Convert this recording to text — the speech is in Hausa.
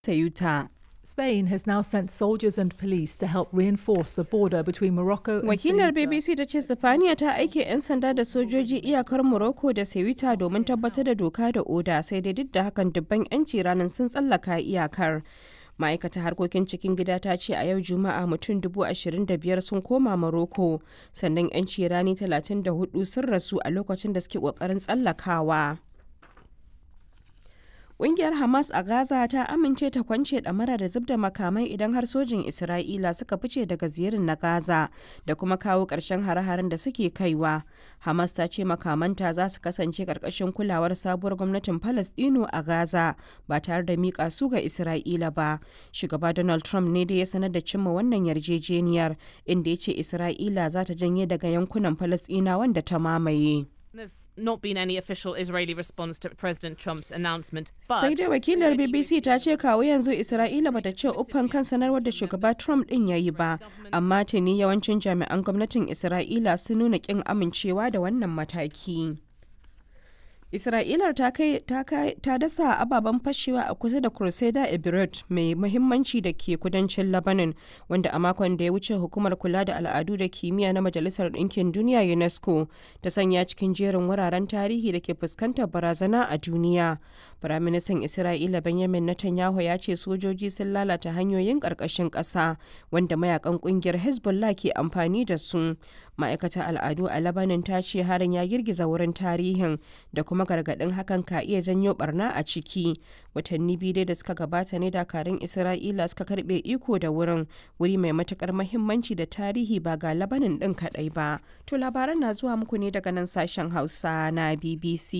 Ceuta. Spain has now sent soldiers and police to help reinforce the border between Morocco and Wakilar Ceuta. BBC ta ce Sifaniya ta aike 'yan sanda da sojoji iyakar Morocco da Ceuta domin tabbatar da doka da oda sai dai duk da hakan dubban 'yanci ranar sun tsallaka iyakar. ma'aikatar harkokin cikin gida ta ce a yau juma'a mutum dubu ashirin da biyar sun koma Morocco sannan 'yanci rani talatin da hudu sun rasu a lokacin da suke kokarin tsallakawa. Ƙungiyar Hamas a Gaza ta amince ta kwance ɗamara da zub da makamai idan har sojin Isra'ila suka fice daga ziyarin na Gaza da kuma kawo ƙarshen hare-haren da suke kaiwa. Hamas ta ce makamanta za su kasance ƙarƙashin kulawar sabuwar gwamnatin Falasɗinu a Gaza ba tare da miƙa su ga Isra'ila ba. Shugaba Donald Trump ne da ya sanar da cimma wannan yarjejeniyar inda ya ce Isra'ila za ta janye daga yankunan Falasɗina wanda ta mamaye. There's not been any official Israeli response to President Trump's announcement, but sai dai wakilar bbc ta ce kawo yanzu isra'ila bata ce uffan kan sanarwar da shugaba trump din ya yi ba amma tuni yawancin jami'an gwamnatin isra'ila sun nuna kin amincewa da wannan mataki Isra'ilar ta kai ta kai ta dasa ababen fashewa a kusa da Crusader Ebirut mai muhimmanci da ke kudancin Lebanon wanda a makon da ya wuce hukumar kula da al'adu da kimiyya na Majalisar Ɗinkin Duniya UNESCO ta sanya cikin jerin wuraren tarihi da ke fuskantar barazana a duniya. Firaministan Isra'ila Benjamin Netanyahu ya ce sojoji sun lalata hanyoyin ƙarƙashin ƙasa wanda mayakan ƙungiyar Hezbollah ke amfani da su. Ma'aikatar al'adu a Lebanon ta ce harin ya girgiza wurin tarihin da kuma gargaɗin hakan ka iya janyo barna a ciki. Watanni biyu dai da suka gabata ne dakarun Isra'ila suka karɓe iko da wurin wuri mai matukar mahimmanci da tarihi ba ga Lebanon ɗin kaɗai ba. To labaran na zuwa muku ne daga nan sashen Hausa na BBC.